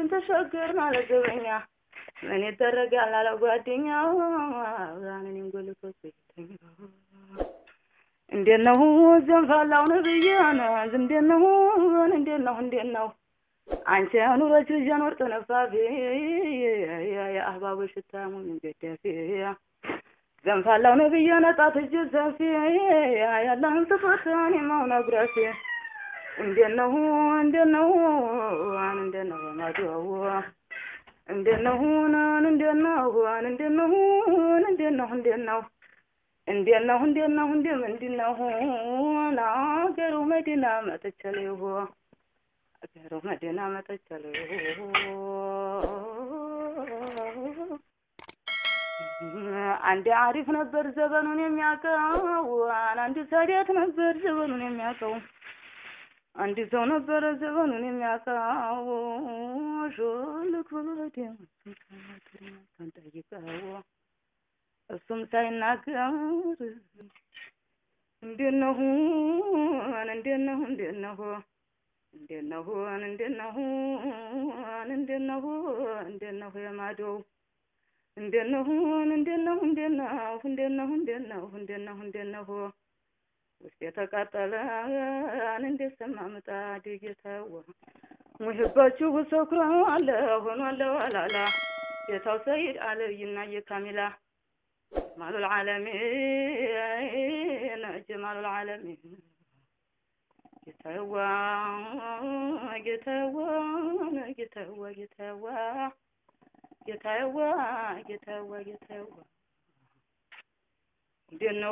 ተሸገርን አለ ዘበኛ ምን ይደረጋል አለ ጓደኛ እኔን ጎልቶት እንዴት ነው ዘንፋላው ነብያን እንዴት ነው እንዴት ነው እንዴት ነው አንቺ ኑሮች ልጅን ወርጥ ነፋፊ የአህባቦች ሽታ ሙኝ ገደፊ ዘንፋላው ነብዬ ነጣት እጅ ሰፊ ያለህን ስጦት እኔማው ነግረፊ እንዴት ነው እንዴት ነው እንዴት ነው በማድዋው እንዴት ነው እንዴት ነው እንዴት ነው እንዴት ነው እንዴት ነው እንዴት ነው እንዴት ነው እንዴ ምንድን ነው ለአገሩ መዲና መጥቻለሁ አገሩ መዲና መጥቻለሁ አንድ አሪፍ ነበር ዘበኑን የሚያውቀው አንድ ሳዲያት ነበር ዘበኑን የሚያውቀው አንድ ሰው ነበረ ዘበኑን የሚያውቀው ሹልክ ብሎ ጠይቀው እሱም ሳይናገር እንዴት ነው እንዴት ነው እንዴት ነው እንዴት ነው እንዴት ነው እንዴት ነው እንዴት ነው የማዶው እንዴት ነው እንዴት ነው እንዴት ነው እንዴት ነው እንዴት ነው እንዴት ነው እንዴት ነው ውስጥ የተቃጠለ እንዴት ሰማ ምጣድ ጌታዋ ሙህባችሁ ሰክሯል ሆኗል ዋላላ ጌታው ሰይድ አለይና የካሚላ ጀማሉል ዓለሚን ጀማሉል ዓለሚን ጌታዋ ጌታዋ ጌታዋ ጌታዋ ጌታዋ ጌታዋ ጌታዋ እንዴት ነው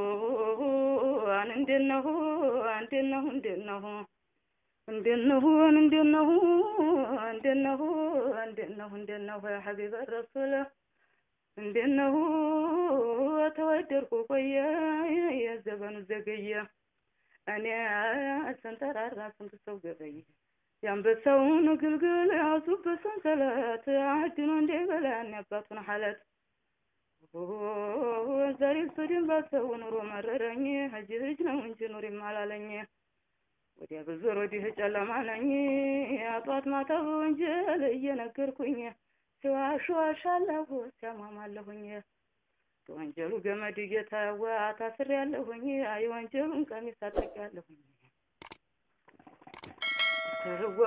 እንዴት ነው እንዴት ነው እንዴት ነው እንዴት ነው እንዴት ነው እንዴት ነው እንዴት ነው እንዴት ነው ያ ሐቢበ ረሱል እንዴት ነው ተወደድኩ ቆየ የዘበኑ ዘገየ እኔ ሰንጠራራ ስንት ሰው ገበየ የአንበሳውን ግልግል ያዙበት ሰንሰለት አድኖ እንደ በላን ያባቱን ሐለት ዛሬ ስድን ባሰው ኑሮ መረረኝ ህጅ ህጅ ነው እንጂ ኑሪም አላለኝ ወዲያ ብዞር ወዲህ ጨለማ ነኝ አጧት ማታ በወንጀል እየነገርኩኝ ሲዋሽ ዋሻለሁ ሲያማማለሁኝ የወንጀሉ ገመድ እየታዋ ታስር ያለሁኝ የወንጀሉን ቀሚስ አጥቄያለሁኝ ተህዋ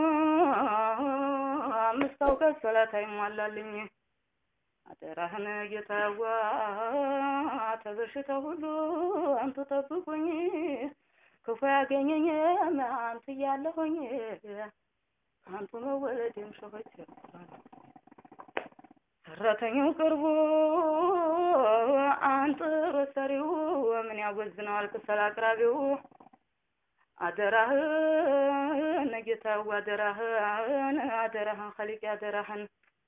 አምስት አውቀት ሰላት አይሟላልኝ አደራህን ጌታዋ ተበሽታ ሁሉ አንቱ ጠብቁኝ ክፉ ያገኘኝ አንቱ እያለሁኝ አንቱ መወለድም ሸሆች ሰራተኛው ቅርቡ አንጥሮ ሰሪው ምን ያወዝነዋል ክሰል አቅራቢው አደራህን ጌታዋ አደራህን አደራህን ኸሊቅ አደራህን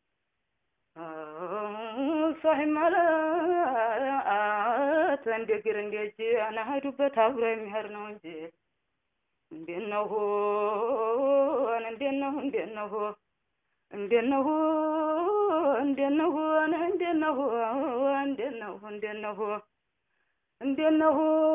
ሷሂም ማለት እንደ እግር እንደ እጅ አናሄዱበት አብሮ የሚሄድ ነው እንጂ እንዴት ነው እንዴት ነው እንዴት ነው እንዴት ነው እንዴት ነው እንዴት ነው እንዴት ነው እንዴት ነው እንዴት ነው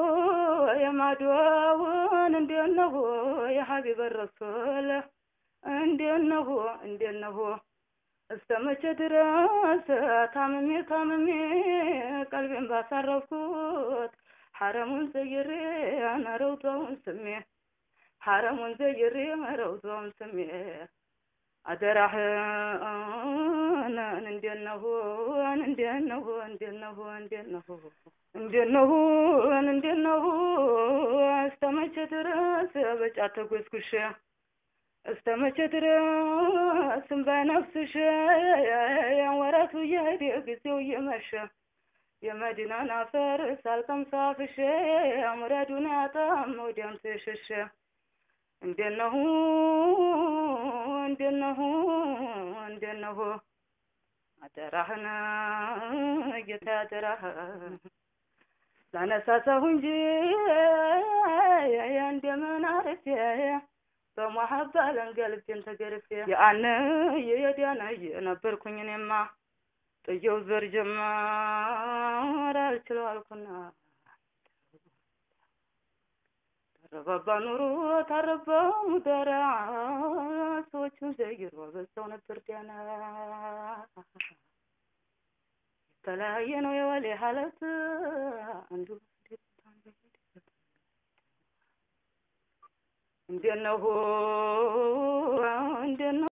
የማድዋውን እንዴት ነው የሀቢበ ረሱል እንዴት ነው እንዴት ነው እስከ መቼ ድረስ ታምሜ ታምሜ ቀልቤን ባሳረፍኩት ሐረሙን ዘይሬ ረውቷውን ስሜ ሐረሙን ዘይሬ ረውቷውን ስሜ አደራህን እንዴት ነው እንዴት ነው እንዴት ነው እንዴት ነው እንዴት ነው እንዴት ነው እስከ መቼ ድረስ በጫት ተጎዝጉሼ እስከ መቼ ድረስ ባይነፍስሽ ወራቱ እየሄደ ጊዜው እየመሸ የመዲናን አፈር ሳልቀምስ አፍሼ ሙራዱን ያጣም ወዲያም ተሸሸ እንዴት ነው እንዴት ነው እንዴት ነው አደራህን ጌታ አደራህን ላነሳሳሁ እንጂ እንደምን አርፌ በመሀባ ለንገልቤን ተገርፌ የአነ የየዲያነ የነበርኩኝ እኔማ ጥየው ዘር ጀመር አልችለው አልኩና ተረባባ ኑሮ ታረባው ደራ ሰዎች ሌሎቹን ዘይሮ በዛው ነበር ዲያና የተለያየ ነው የወሌ ሀለት አንዱ እንዴት ነው እንዴት ነው